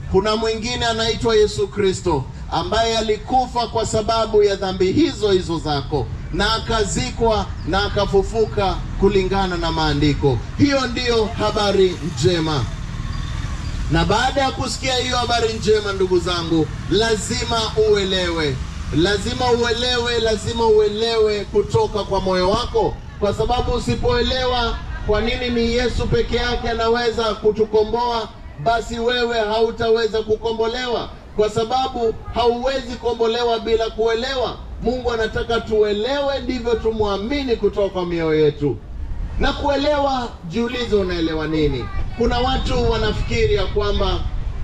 kuna mwingine anaitwa Yesu Kristo ambaye alikufa kwa sababu ya dhambi hizo hizo zako na akazikwa na akafufuka kulingana na maandiko. Hiyo ndiyo habari njema. Na baada ya kusikia hiyo habari njema, ndugu zangu, lazima uelewe, lazima uelewe, lazima uelewe kutoka kwa moyo wako, kwa sababu usipoelewa kwa nini ni Yesu peke yake anaweza kutukomboa, basi wewe hautaweza kukombolewa, kwa sababu hauwezi kombolewa bila kuelewa. Mungu anataka tuelewe, ndivyo tumwamini kutoka kwa mioyo yetu na kuelewa. Jiulize, unaelewa nini? Kuna watu wanafikiri ya kwamba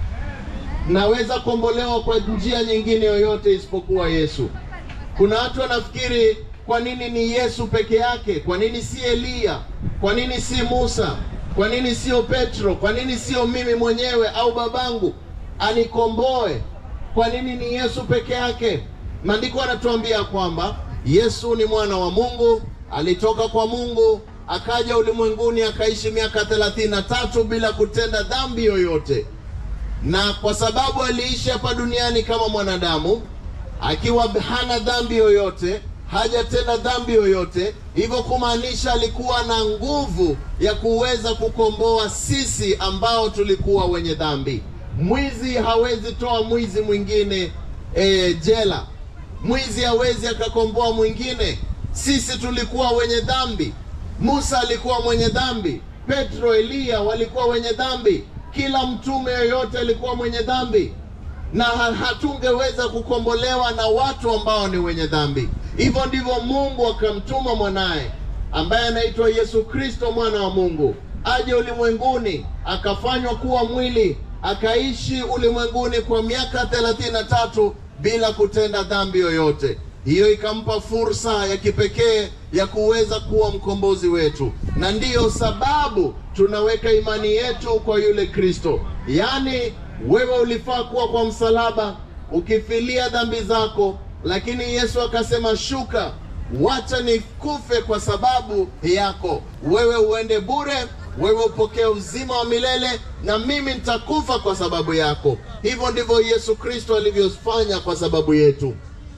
naweza kombolewa kwa njia nyingine yoyote isipokuwa Yesu. Kuna watu wanafikiri kwa nini ni Yesu peke yake? Kwa nini si Eliya? Kwa nini si Musa? Kwa nini sio Petro? Kwa nini sio mimi mwenyewe au babangu anikomboe? Kwa nini ni Yesu peke yake? Maandiko yanatuambia kwamba Yesu ni mwana wa Mungu, alitoka kwa Mungu akaja ulimwenguni akaishi miaka thelathini na tatu bila kutenda dhambi yoyote, na kwa sababu aliishi hapa duniani kama mwanadamu akiwa hana dhambi yoyote, hajatenda dhambi yoyote, hivyo kumaanisha alikuwa na nguvu ya kuweza kukomboa sisi ambao tulikuwa wenye dhambi. Mwizi hawezi toa mwizi mwingine e, jela. Mwizi hawezi akakomboa mwingine. Sisi tulikuwa wenye dhambi. Musa alikuwa mwenye dhambi, Petro, Eliya walikuwa wenye dhambi, kila mtume yoyote alikuwa mwenye dhambi, na hatungeweza kukombolewa na watu ambao ni wenye dhambi. Hivyo ndivyo Mungu akamtuma mwanaye ambaye anaitwa Yesu Kristo, mwana wa Mungu, aje ulimwenguni, akafanywa kuwa mwili, akaishi ulimwenguni kwa miaka thelathini na tatu bila kutenda dhambi yoyote. Hiyo ikampa fursa ya kipekee ya kuweza kuwa mkombozi wetu, na ndiyo sababu tunaweka imani yetu kwa yule Kristo. Yaani wewe ulifaa kuwa kwa msalaba ukifilia dhambi zako, lakini Yesu akasema, shuka, wacha nikufe kwa sababu yako, wewe uende bure, wewe upokee uzima wa milele, na mimi nitakufa kwa sababu yako. Hivyo ndivyo Yesu Kristo alivyofanya kwa sababu yetu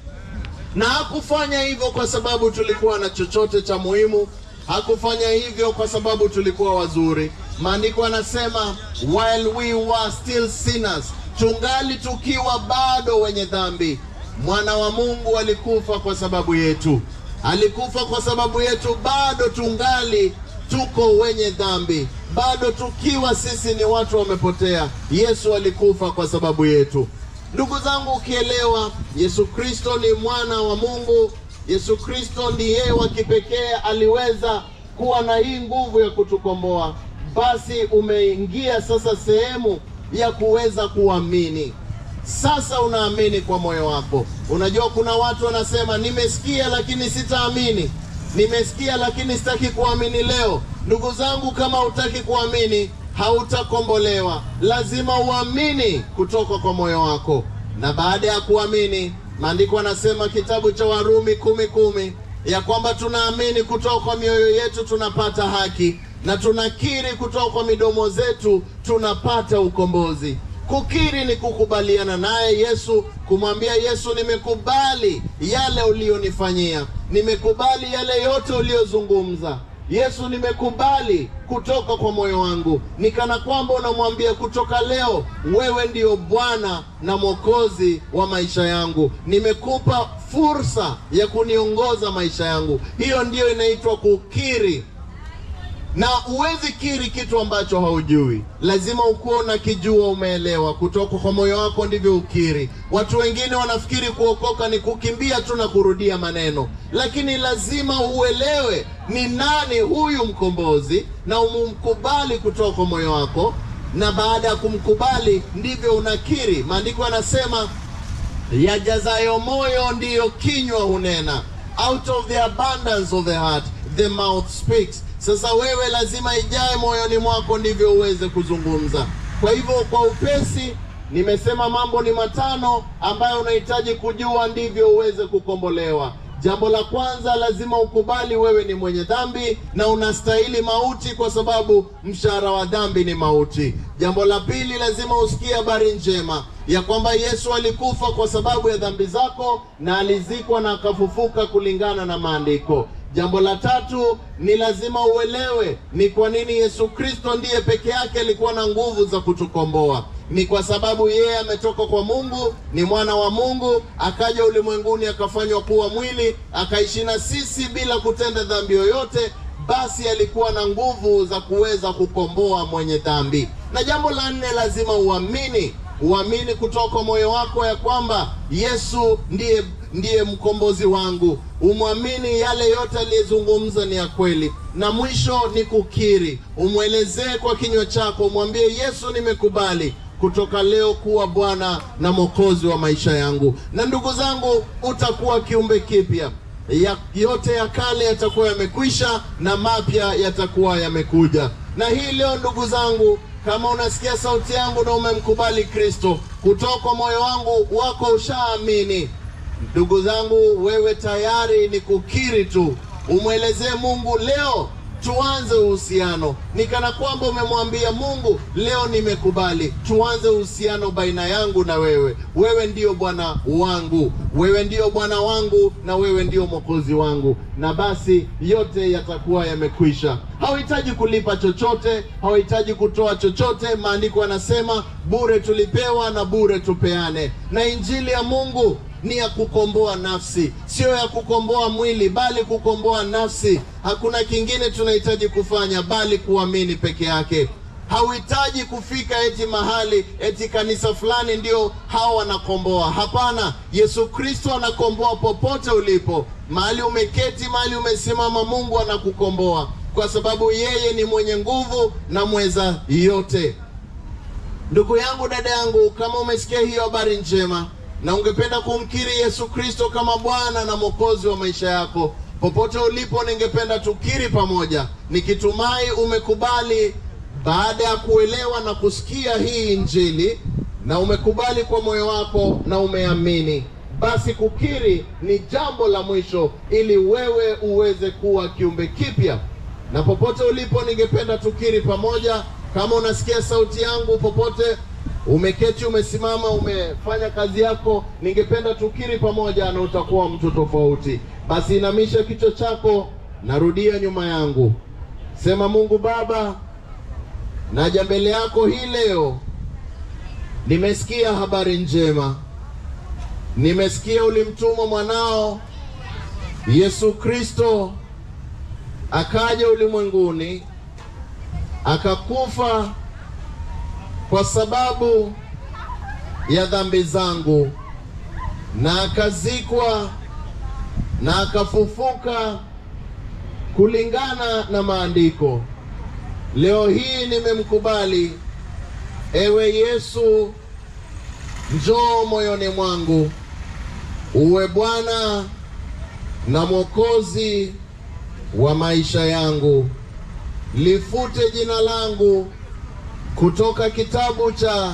na hakufanya hivyo kwa sababu tulikuwa na chochote cha muhimu. Hakufanya hivyo kwa sababu tulikuwa wazuri. Maandiko yanasema while we were still sinners, tungali tukiwa bado wenye dhambi, mwana wa Mungu alikufa kwa sababu yetu. Alikufa kwa sababu yetu, bado tungali tuko wenye dhambi, bado tukiwa sisi ni watu wamepotea. Yesu alikufa kwa sababu yetu. Ndugu zangu, ukielewa Yesu Kristo ni mwana wa Mungu, Yesu Kristo ndiye wa kipekee aliweza kuwa na hii nguvu ya kutukomboa, basi umeingia sasa sehemu ya kuweza kuamini. Sasa unaamini kwa moyo wako. Unajua, kuna watu wanasema nimesikia, lakini sitaamini, nimesikia, lakini sitaki kuamini leo. Ndugu zangu, kama hutaki kuamini hautakombolewa. Lazima uamini kutoka kwa moyo wako, na baada ya kuamini, maandiko yanasema kitabu cha Warumi kumi kumi ya kwamba tunaamini kutoka kwa mioyo yetu tunapata haki, na tunakiri kutoka kwa midomo zetu tunapata ukombozi. Kukiri ni kukubaliana naye Yesu, kumwambia Yesu, nimekubali yale uliyonifanyia, nimekubali yale yote uliyozungumza Yesu, nimekubali kutoka kwa moyo wangu. Ni kana kwamba unamwambia kutoka leo, wewe ndiyo Bwana na Mwokozi wa maisha yangu, nimekupa fursa ya kuniongoza maisha yangu. Hiyo ndiyo inaitwa kukiri, na huwezi kiri kitu ambacho haujui. Lazima ukuwa unakijua, umeelewa kutoka kwa moyo wako, ndivyo ukiri. Watu wengine wanafikiri kuokoka ni kukimbia tu na kurudia maneno, lakini lazima uelewe ni nani huyu mkombozi na umumkubali kutoka kwa moyo wako, na baada ya kumkubali ndivyo unakiri. Maandiko yanasema yajazayo moyo ndiyo kinywa hunena, out of the abundance of the heart the mouth speaks. Sasa wewe lazima ijae moyoni mwako ndivyo uweze kuzungumza. Kwa hivyo, kwa upesi nimesema mambo ni matano ambayo unahitaji kujua ndivyo uweze kukombolewa. Jambo la kwanza, lazima ukubali wewe ni mwenye dhambi na unastahili mauti, kwa sababu mshahara wa dhambi ni mauti. Jambo la pili, lazima usikie habari njema ya kwamba Yesu alikufa kwa sababu ya dhambi zako na alizikwa na akafufuka kulingana na maandiko. Jambo la tatu ni lazima uelewe ni kwa nini Yesu Kristo ndiye peke yake alikuwa na nguvu za kutukomboa. Ni kwa sababu yeye ametoka kwa Mungu, ni mwana wa Mungu, akaja ulimwenguni akafanywa kuwa mwili, akaishi na sisi bila kutenda dhambi yoyote. Basi alikuwa na nguvu za kuweza kukomboa mwenye dhambi. Na jambo la nne, lazima uamini uamini kutoka moyo wako ya kwamba Yesu ndiye ndiye mkombozi wangu. Umwamini yale yote aliyezungumza ni ya kweli, na mwisho ni kukiri, umwelezee kwa kinywa chako, umwambie Yesu, nimekubali kutoka leo kuwa Bwana na Mwokozi wa maisha yangu. Na ndugu zangu, utakuwa kiumbe kipya ya, yote ya kale yatakuwa yamekwisha na mapya yatakuwa yamekuja. Na hii leo ndugu zangu, kama unasikia sauti yangu na umemkubali Kristo kutoka moyo wangu wako, ushaamini ndugu zangu, wewe tayari ni kukiri tu, umwelezee Mungu leo tuanze uhusiano. Ni kana kwamba umemwambia Mungu, leo nimekubali, tuanze uhusiano baina yangu na wewe. Wewe ndiyo Bwana wangu, wewe ndiyo Bwana wangu, na wewe ndiyo Mwokozi wangu, na basi yote yatakuwa yamekwisha. Hauhitaji kulipa chochote, hauhitaji kutoa chochote. Maandiko yanasema bure tulipewa na bure tupeane, na injili ya Mungu ni ya kukomboa nafsi, sio ya kukomboa mwili, bali kukomboa nafsi. Hakuna kingine tunahitaji kufanya bali kuamini peke yake. Hauhitaji kufika eti mahali eti kanisa fulani ndio hao wanakomboa. Hapana, Yesu Kristo anakomboa popote ulipo, mahali umeketi, mahali umesimama, Mungu anakukomboa kwa sababu yeye ni mwenye nguvu na mweza yote. Ndugu yangu, dada yangu, kama umesikia hiyo habari njema na ungependa kumkiri Yesu Kristo kama Bwana na Mwokozi wa maisha yako, popote ulipo, ningependa tukiri pamoja, nikitumai umekubali baada ya kuelewa na kusikia hii Injili, na umekubali kwa moyo wako na umeamini. Basi kukiri ni jambo la mwisho, ili wewe uweze kuwa kiumbe kipya. Na popote ulipo, ningependa tukiri pamoja. Kama unasikia sauti yangu popote umeketi umesimama, umefanya kazi yako, ningependa tukiri pamoja na utakuwa mtu tofauti. Basi inamisha kichwa chako, narudia nyuma yangu, sema: Mungu Baba, naja mbele yako hii leo, nimesikia habari njema, nimesikia ulimtuma mwanao Yesu Kristo akaja ulimwenguni akakufa kwa sababu ya dhambi zangu na akazikwa na akafufuka kulingana na maandiko. Leo hii nimemkubali, ewe Yesu, njoo moyoni mwangu, uwe Bwana na Mwokozi wa maisha yangu. Lifute jina langu kutoka kitabu cha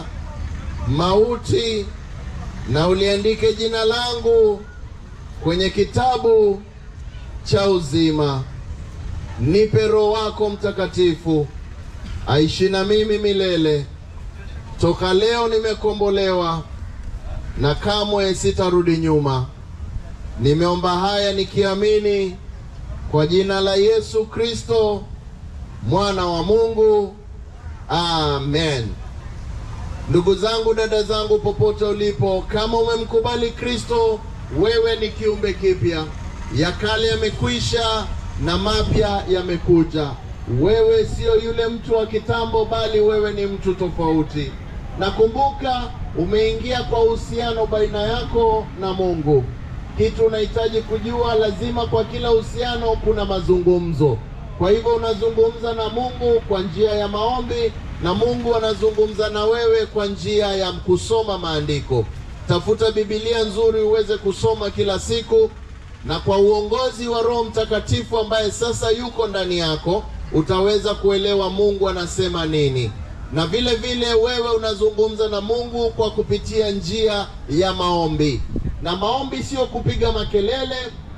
mauti na uliandike jina langu kwenye kitabu cha uzima. Nipe Roho wako Mtakatifu aishi na mimi milele. Toka leo nimekombolewa na kamwe sitarudi nyuma. Nimeomba haya nikiamini kwa jina la Yesu Kristo mwana wa Mungu. Amen. Ndugu zangu, dada zangu, popote ulipo, kama umemkubali Kristo, wewe ni kiumbe kipya. Ya kale yamekwisha na mapya yamekuja. Wewe sio yule mtu wa kitambo, bali wewe ni mtu tofauti. Na kumbuka, umeingia kwa uhusiano baina yako na Mungu. Kitu unahitaji kujua, lazima kwa kila uhusiano kuna mazungumzo. Kwa hivyo unazungumza na Mungu kwa njia ya maombi na Mungu anazungumza na wewe kwa njia ya kusoma maandiko. Tafuta Biblia nzuri uweze kusoma kila siku, na kwa uongozi wa Roho Mtakatifu ambaye sasa yuko ndani yako utaweza kuelewa Mungu anasema nini. Na vile vile wewe unazungumza na Mungu kwa kupitia njia ya maombi, na maombi sio kupiga makelele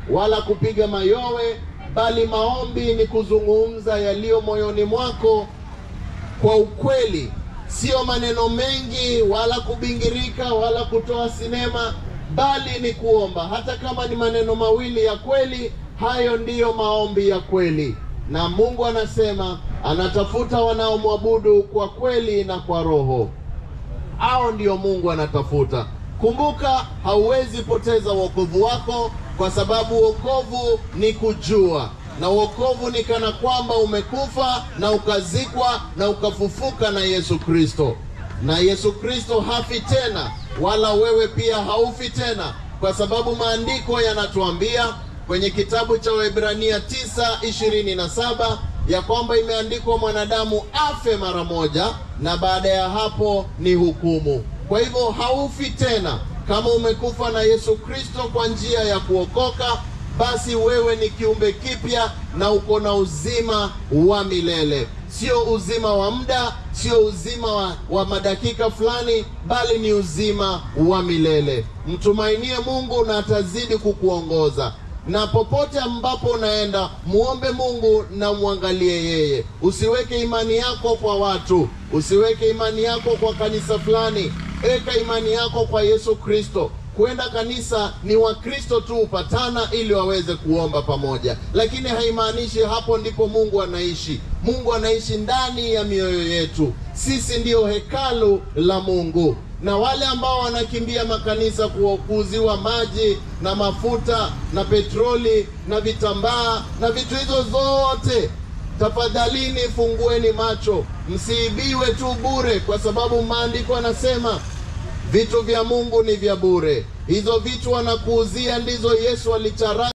wala kupiga mayowe, bali maombi ni kuzungumza yaliyo moyoni mwako kwa ukweli, sio maneno mengi wala kubingirika wala kutoa sinema, bali ni kuomba. Hata kama ni maneno mawili ya kweli, hayo ndiyo maombi ya kweli. Na Mungu anasema anatafuta wanaomwabudu kwa kweli na kwa roho. Hao ndio Mungu anatafuta. Kumbuka, hauwezi poteza wokovu wako, kwa sababu wokovu ni kujua, na wokovu ni kana kwamba umekufa na ukazikwa na ukafufuka na Yesu Kristo, na Yesu Kristo hafi tena, wala wewe pia haufi tena, kwa sababu maandiko yanatuambia kwenye kitabu cha Waebrania 9:27 ya kwamba imeandikwa mwanadamu afe mara moja na baada ya hapo ni hukumu. Kwa hivyo haufi tena. Kama umekufa na Yesu Kristo kwa njia ya kuokoka, basi wewe ni kiumbe kipya na uko na uzima wa milele, sio uzima wa muda, sio uzima wa, wa madakika fulani, bali ni uzima wa milele. Mtumainie Mungu na atazidi kukuongoza na popote ambapo unaenda muombe Mungu na mwangalie yeye. Usiweke imani yako kwa watu, usiweke imani yako kwa kanisa fulani. Weka imani yako kwa Yesu Kristo. Kwenda kanisa ni Wakristo tu hupatana ili waweze kuomba pamoja, lakini haimaanishi hapo ndipo Mungu anaishi. Mungu anaishi ndani ya mioyo yetu. Sisi ndiyo hekalu la Mungu na wale ambao wanakimbia makanisa kuuziwa maji na mafuta na petroli na vitambaa na vitu hizo zote, tafadhalini fungueni macho, msiibiwe tu bure, kwa sababu maandiko yanasema vitu vya Mungu ni vya bure. Hizo vitu wanakuuzia ndizo Yesu alichara